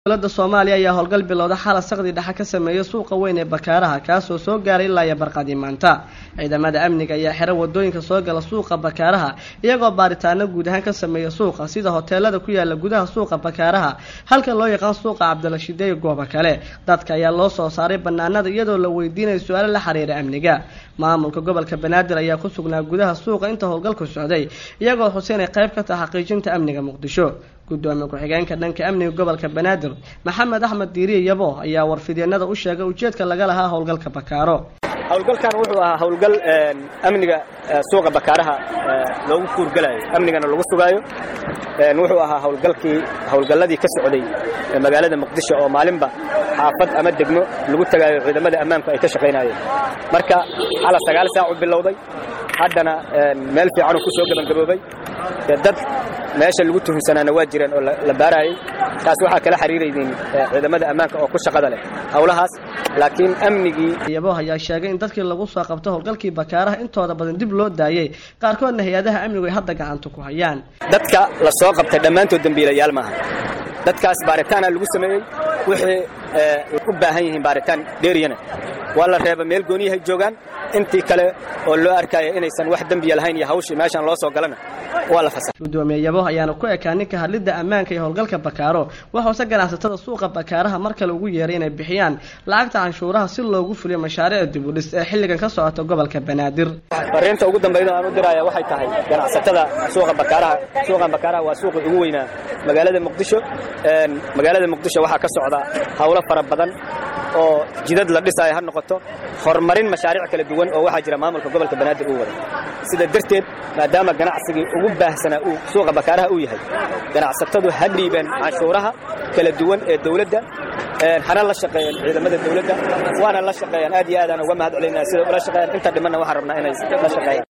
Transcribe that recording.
dowladda soomaaliya ayaa howlgal bilowda xala saqdi dhexe ka sameeyey suuqa weyn ee bakaaraha kaasoo soo gaaray ilaa iyo barqadii maanta ciidamada amniga ayaa xira wadooyinka soo gala suuqa bakaaraha iyagoo baaritaano guud ahaan ka sameeya suuqa sida hoteelada ku yaala gudaha suuqa bakaaraha halka loo yaqaan suuqa cabdilashiide iyo goobo kale dadka ayaa loo soo saaray banaanada iyadoo la weydiinayo su-aalo la xiriira amniga maamulka gobolka banaadir ayaa ku sugnaa gudaha suuqa inta howlgalku socday iyagoo xuseen ay qayb ka taha xaqiijinta amniga muqdisho gudoomiye ku-xigeenka dhanka amniga gobolka banaadir maxamed axmed diiriye yabo ayaa warfidyeenada u sheegay ujeedka laga lahaa howlgalka bakaaro howlgalkan wuxuu ahaa howlgal amniga suuqa bakaaraha loogu kuurgalayo amnigana lagu sugaayo wuxuu ahaa howlgalkii howlgalladii ka socday magaalada muqdisho oo maalinba xaafad ama degmo lagu tagaayo ciidamada ammaanku ay ka shaqaynayeen marka xala sagaal saac u bilowday haddana meel fiicanuu ku soo gebangaboobay dad meesha lagu tuhunsanaana waa jireen oo la baarayay taas waxaa kala xiriiraynin ciidamada ammaanka oo ku shaqada leh howlahaas laakiin amnigii yabo ayaa sheegay in dadkii lagu soo qabto howlgalkii bakaaraha intooda badan dib loo daayey qaarkoodna hay-adaha amnigu ay hadda gacanta ku hayaan dadka la soo qabtay dhammaantood dembiilayaal maaha dadkaas baaritaana lagu sameeyey wixii u baahan yihiin baaritaan dheeriyana waa la reeba meel gooniyahay joogaan intii kale oo loo arkaya inaysan wax dembiya lahayn iyo hawshii meeshaan loo soo galana waa la fasax gudoomiye yabo ayaana ku ekaa ninka hadlidda ammaanka iyo howlgalka bakaaro waxuuse ganacsatada suuqa bakaaraha mar kale ugu yeeray inay bixiyaan lacagta canshuuraha si loogu fuliyo mashaariic dibudhis ee xilligan ka socota gobolka banaadir fariinta ugu dambayda aan u diraya waxay tahay ganacsatada suuqa bakaaraha suuqan bakaaraha waa suuqii ugu weynaa magaalada muqdisho magaalada muqdisho waxaa ka socda howlo fara badan oo jidad la dhisaayo ha noqoto horumarin mashaariic kala duwan oo waxaa jira maamulka gobolka banaadir uu wada sida darteed maadaama ganacsigii ugu baahsanaa uu suuqa bakaaraha uu yahay ganacsatadu ha dhiibeen canshuuraha kala duwan ee dawladda hana la shaqeeyeen ciidamada dawladda waana la shaqeeyaan aad iyo aadaan uga mahad celinaa sida ula shaqeeyaan inta dhimanna waxaan rabnaa inay la shaqeeyaan